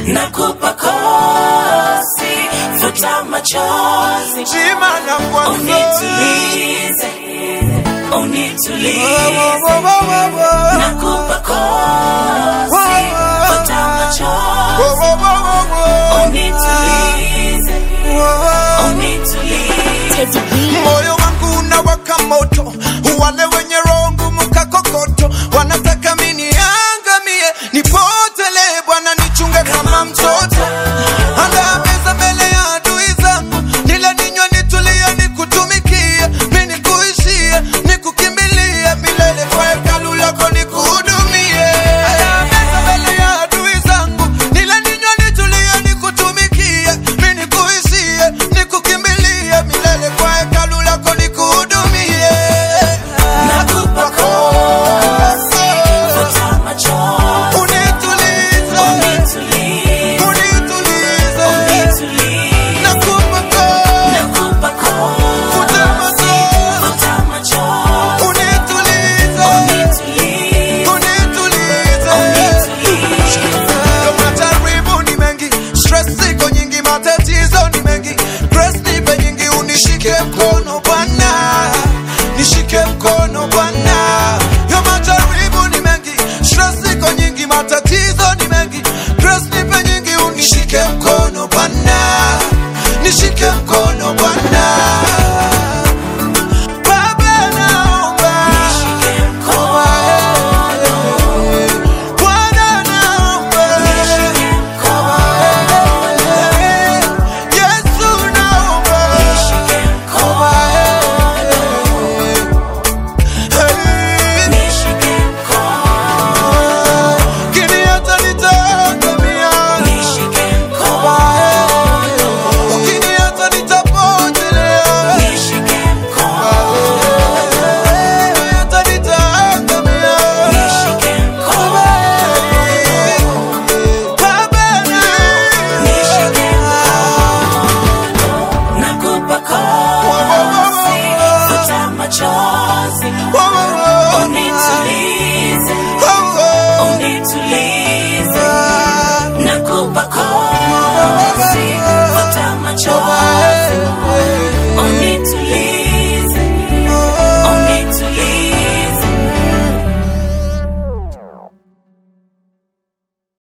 nakupa kosi, futa machozi, Shima na kwanza unitulize, Wo, wo, unitulize, wo, wo, wo, wo. nakupa kosi, futa Wo, machozi, wo, wo, wo, wo. unitulize, Wo. unitulize. moyo wangu unawaka moto, wale wenye roho ngumu kakokoto wanataka mini angamie, nipotele Bwana nichunge kama mtoto, andaa meza mbele ya adui zangu, nile ninywe nitulie, nikutumikie, mi nikuishie, nikukimbilie milele, kwa hekalu lako nikuhudumie. Andaa meza mbele ya adui zangu, nile ninywe nitulie, nikutumikie, mi nikuishie, nikukimbilie milele, kwa hekalu lako nikuhudumie. Nakupa kosi, futa machozi, Unitulize, unitulize, unitulize, unitulize. nakupa kosi, Nakupa kosi, futa machozi, futa machozi, unitulize, unitulize, unitulize. unitulize. Majaribu ni mengi, stress iko nyingi, matatizo ni mengi, grace nipe nyingi, unishike mkono Bwana, nishike mkono Bwana. Yo majaribu ni mengi, stress iko nyingi, matatizo ni mengi, grace nipe nyingi, unishike mkono Bwana, nishike mkono Bwana. Baba naomba, Nishike mkono, Bwana naomba, nishike mkono, Yesu naomba, nishike mkono, Hey, nishike mkono, kini hata nitaangamia, nishike mkono, ukini hata nitapotelea, nishike mkono, kini hata nitaangamia, nishike mkono, Baba nishike mkono. Nakupa kosi, futa machozi,